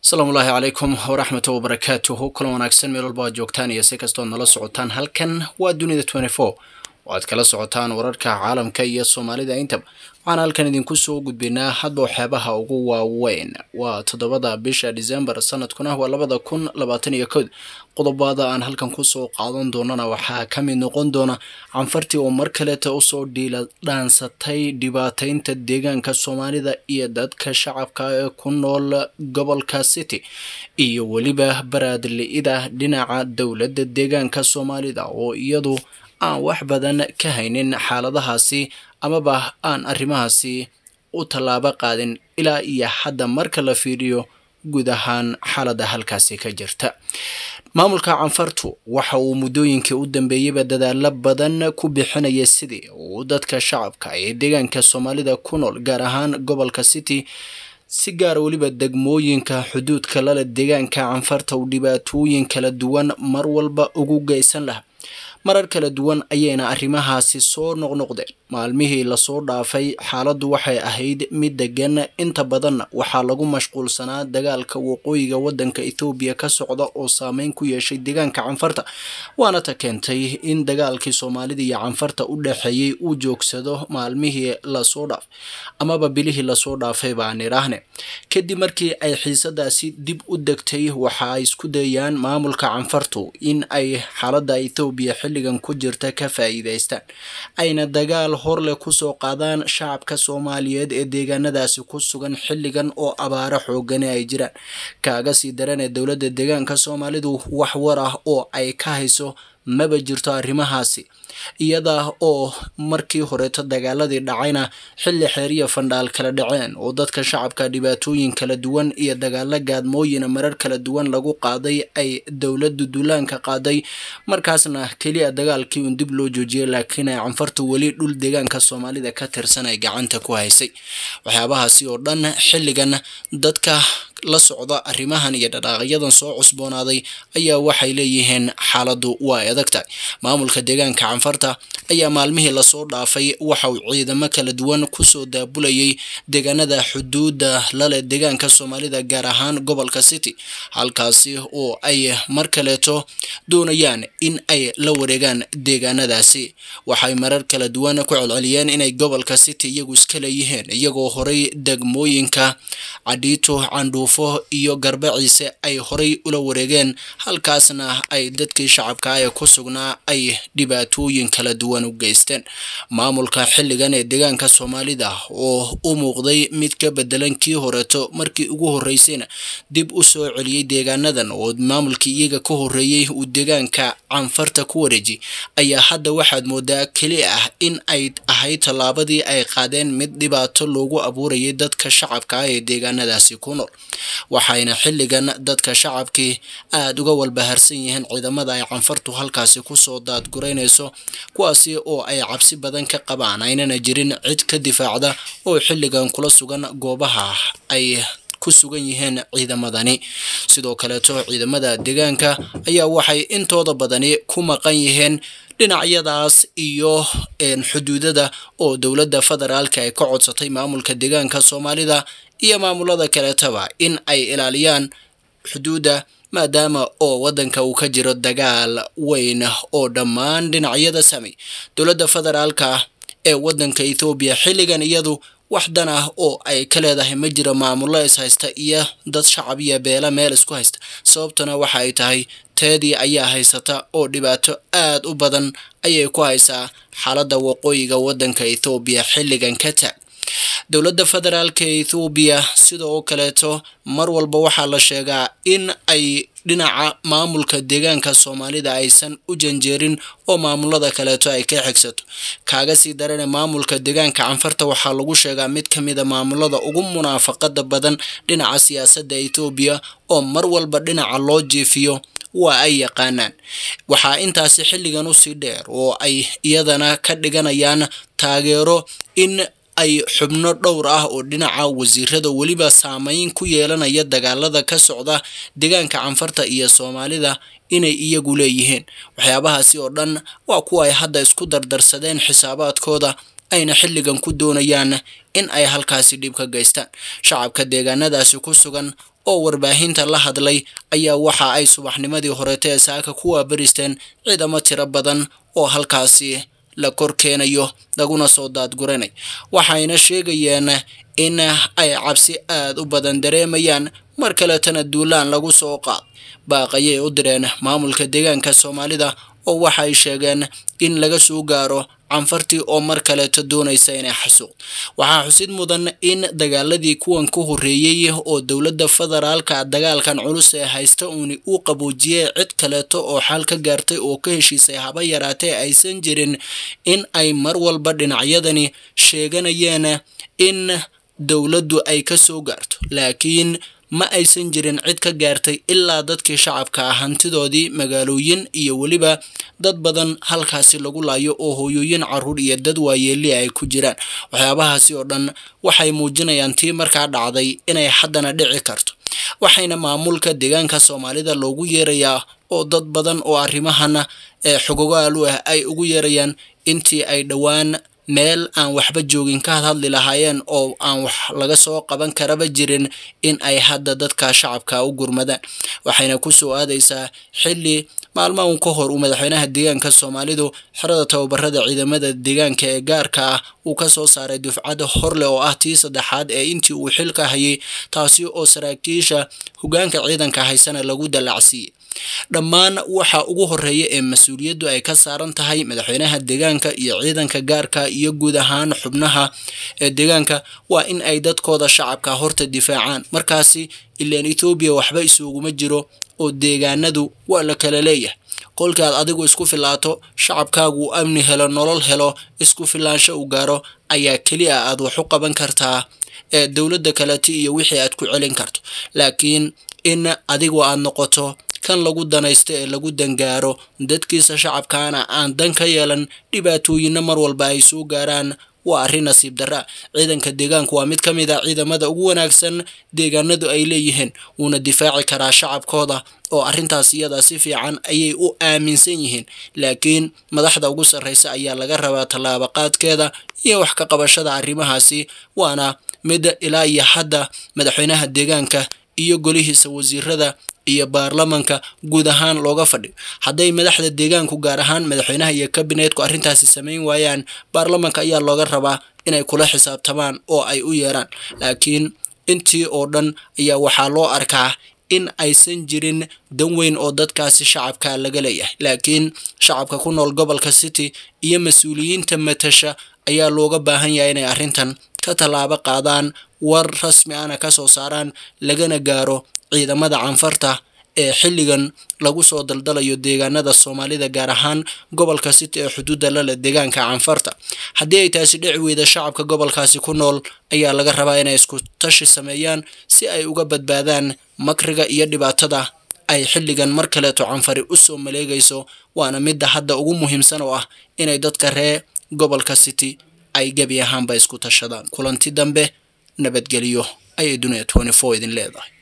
asalaamu ullaahi calaykum waraxmatu wabarakaatuhu kulan wanaagsan meel walba aad joogtaan iyo si kastood nala socotaan halkan waa dunida twenty four oo aad kala socotaan wararka caalamka iyo soomaalida intaba waxaan halkan idinku soo gudbinaa hadba waxyaabaha ugu waaweyn waa toddobada bisha december sanadkuna waa labada kun labaatan iyo kood qodobada aan halkan kusoo qaadan doonana waxaa ka mid noqon doona canfartii oo mar kaleeta usoo dhiila dhaansatay dhibaataynta deegaanka soomaalida iyo dadka shacabka ee ku nool gobolka city iyo weliba baraadli-ida dhinaca dowladda deegaanka soomaalida oo iyadu aan wax badan ka haynin xaaladahaasi amaba aan arrimahaasi u tallaabo qaadin ilaa iyo hadda marka la fiiriyo guud ahaan xaaladda halkaasi ka jirta maamulka canfartu waxa uu muddooyinkii u dambeeyeyba dadaalo badan ku bixinaya sidii uu dadka shacabka ee deegaanka soomaalida ku nool gaar ahaan gobolka city si gaara weliba degmooyinka xuduudka lale deegaanka canfarta uu dhibaatooyin kala duwan mar walba ugu geysan laha marar kala duwan ayayna arrimahaasi soo noqnoqdeen maalmihii lasoo dhaafay xaaladdu waxay ahayd mid degan inta badanna waxaa lagu mashquulsanaa dagaalka waqooyiga waddanka ethoobiya ka socda oo saameyn ku yeeshay deegaanka canfarta waana ta keentay in dagaalkii soomaalida iyo canfarta u dhexeeyey uu joogsado maalmihii lasoo dhaafay amaba bilihii lasoo dhaafay baan idhaahne kadib markii ay xiisadaasi dib u degtay waxa ay isku dayaan maamulka canfartu in ay xaaladda ethoobiya xilligan ku jirta ka faa'iidaystaan ayna dagaal horleh kusoo qaadaan shacabka soomaaliyeed ee deegaanadaasi ku sugan xilligan oo abaaro xoogani ay jiraan kaaga sii daranee dowladda deegaanka soomaalidu wax war ah oo ay ka hayso maba jirto arrimahaasi iyada oo markii horeeto dagaaladii dhacayna xilli xeeriya fandhaal kala dhaceen oo dadka shacabka dhibaatooyin kala duwan iyo dagaalo gaadmooyina marar kala duwan lagu qaaday ay dowladdu duulaanka qaaday markaasna keliya dagaalkii un dib loo joojiyay laakiin ay canfartu weli dhul deegaanka soomaalida ka tirsan ay gacanta ku haysay waxyaabahaasi oo dhan xilligan dadka la socda arrimahan iyo dhaqaaqyadan soo cusboonaaday ayaa waxay leeyihiin xaaladdu waa adag tahay maamulka deegaanka canfarta ayaa maalmihii lasoo dhaafay waxa uu ciidamo kala duwan kusoo daabulayay deegaanada xuduudda lale deegaanka soomaalida gaar ahaan gobolka city halkaasi oo ay mar kaleeto doonayaan in ay la wareegaan deegaanadaasi waxay marar kala duwan ku celceliyeen inay gobolka city iyagu iska leeyihiin iyagoo horay degmooyinka cadhiito candhuufo iyo garbaciise ay horay ula wareegeen halkaasna ay dadkii shacabka ee ku sugnaa ay dhibaatooyin kala duwan u geysteen maamulka xilligan ee deegaanka soomaalida oo u muuqday mid ka bedelan kii horeeto markii ugu horreysayna dib u soo celiyey deegaanadan oo maamulkii iyaga ka horreeyey uu deegaanka canfarta ku wareejiyey ayaa hadda waxaad moodaa keli ah in ay ahayd tallaabadii ay qaadeen mid dhibaato loogu abuurayay dadka shacabka ah ee deegaanadaasi ku nool waxayna xilligan dadka shacabkii aada uga walbaharsan yihiin ciidamada ay canfartu halkaasi kusoo daadguraynayso kuwaasi oo ay cabsi badan ka qabaan aynana jirin cid ka difaacda oo xilligan kula sugan goobaha ay ku sugan yihiin ciidamadani sidoo kaleeto ciidamada deegaanka ayaa waxay intooda badani ku maqan yihiin dhinacyadaas iyo xuduudada oo dowladda federaalka ay ka codsatay maamulka deegaanka soomaalida iyo maamulada kaleetaba in ay ilaaliyaan xuduudda maadaama oo waddanka uu ka jiro dagaal weyn oo dhammaan dhinacyada samey dowladda federaalka ee waddanka ethoobiya xilligan iyadu wax dan ah oo ay ka leedahay ma jiro maamullo is haysta iyo dad shacab iyo beela meel isku haysta sababtuna waxa ay tahay teedii ayaa haysata oo dhibaato aad u badan ayay ku haysaa xaaladda waqooyiga waddanka ethoobiya xilligan ka taag dowladda federaalka ee ethoobiya sidoo kaleeto mar walba waxaa la sheegaa in ay dhinaca maamulka deegaanka soomaalida aysan u janjeerin oo maamulada kaleeto ay ka xigsato kaaga sii darane maamulka deegaanka canfarta waxaa lagu sheegaa mid ka mid a maamulada ugu munaafaqada badan dhinaca siyaasadda ethoobiya oo mar walba dhinaca loo jeefiyo waa ay yaqaanaan waxaa intaasi xilligan usii dheer oo ay iyadana ka dhiganayaan taageero in ay xubno dhowr ah oo dhinaca wasiirada weliba saameyn ku yeelanaya dagaalada ka socda deegaanka canfarta iyo soomaalida inay iyagu leeyihiin waxyaabahaasi oo dhan waa kuwa ay hadda isku dardarsadeen xisaabaadkooda ayna xilligan ku doonayaan in ay halkaasi dhib ka geystaan shacabka deegaanadaasi ku sugan oo warbaahinta la hadlay ayaa waxa ay subaxnimadii horeeta ee saaka ku waabaristeen ciidamo tiro badan oo halkaasi la kor keenayo laguna soo daadguranay waxayna sheegayeen in ay cabsi aada u badan dareemayaan mar kaletana duulaan lagu soo qaad baaqayay u direen maamulka deegaanka soomaalida oo waxay sheegeen in laga soo gaaro canfartii oo mar kaleeto doonaysa inay xasuuq waxaa xusid mudan in dagaaladii kuwan ku horreeyey oo dowladda federaalka dagaalkan culus ee haysta uuni uu qaboojiyey cid kaleeto oo xal ka gaartay oo ka heshiisay haba yaraatee aysan jirin in ay mar walba dhinacyadani sheeganayeen in dowladdu ay ka soo gaarto laakiin ma aysan jirin cid ka gaartay ilaa dadkii shacabka ah hantidoodii magaalooyin iyo weliba dad badan halkaasi lagu laayo oo hooyooyin caruur iyo dad waayeeli ay ku jiraan waxyaabahaasi oo dhan waxay muujinayaan tii markaa dhacday inay haddana dhici karto waxayna maamulka deegaanka soomaalida loogu yeerayaa oo dad badan oo arrimahan ee xogogaalu ah ay ugu yeerayaan intii ay dhowaan meel aan waxba joogin ka hadhadli lahaayeen oo aan wax laga soo qaban karaba jirin in ay hadda dadka shacabka u gurmadaan waxayna ku soo aadaysaa xilli maalmahan ka hor uu madaxweynaha deegaanka soomaalidu xerada tababarada ciidamada deegaanka ee gaarka ah uu ka soo saaray dufcadda horle oo ah tii saddexaad ee intii uu xilka hayay taasi oo saraakiisha hogaanka ciidanka haysana lagu dallacsiiyey dhammaan waxa ugu horeeya ee mas-uuliyaddu ay ka saaran tahay madaxweynaha deegaanka iyo ciidanka gaarka iyo guud ahaan xubnaha ee deegaanka waa in ay dadkooda shacabka horta difaacaan markaasi ilaan ethoobiya waxba isuguma jiro oo deegaanadu waa la kala leeyahay kolkaad adigu isku filaato shacabkaagu uu amni helo nolol helo isku filaansho uu gaaro ayaa keli a aad wax u qaban kartaa ee dowladda kaleti iyo wixii aad ku celin karto laakiin in adigu aad noqoto kan lagu danaysto ee lagu dangaaro dadkiisa shacabkaana aan dan ka yeelan dhibaatooyinna mar walba ay soo gaaraan waa arrin nasiib darra ciidanka deegaanku waa mid ka mid a ciidamada ugu wanaagsan deegaanadu ay leeyihiin wuuna difaaci karaa shacabkooda oo arrintaas iyada si fiican ayay u aaminsan yihiin laakiin madaxda ugu sarreysa ayaa laga rabaa tallaabaqaadkeeda iyo wax ka qabashada arrimahaasi waana mid ilaa iyo hadda madaxweynaha deegaanka iyo golihiisa wasiirada iyo baarlamanka guud ahaan looga fadhiyo hadday madaxda deegaanku gaar ahaan madaxweynaha iyo kabineetku arrintaasi samayn waayaan baarlamanka ayaa looga rabaa inay kula xisaabtamaan oo ay u yeeraan laakiin intii oo dhan ayaa waxaa loo arkaa in aysan jirin dan weyn oo dadkaasi shacabka laga leeyahay laakiin shacabka ku nool gobolka city iyo mas-uuliyiinta matasha ayaa looga baahan yahay inay arrintan ka tallaabo qaadaan war rasmi ana ka soo saaraan lagana gaaro ciidamada canfarta ee xilligan lagu soo daldalayo deegaanada soomaalida gaar ahaan gobolka city ee xuduudda lale deegaanka canfarta haddii ay taasi dhici weyda shacabka gobolkaasi ku nool ayaa laga rabaa inay isku tashi sameeyaan si ay uga badbaadaan makriga iyo dhibaatada ay xilligan mar kaleeto canfari u soo maleegayso waana midda hadda ugu muhiimsan oo ah inay dadka ree gobolka city ay gebi ahaanba isku tashadaan kulanti dambe nabadgeliyo ayay duniya idin leedahay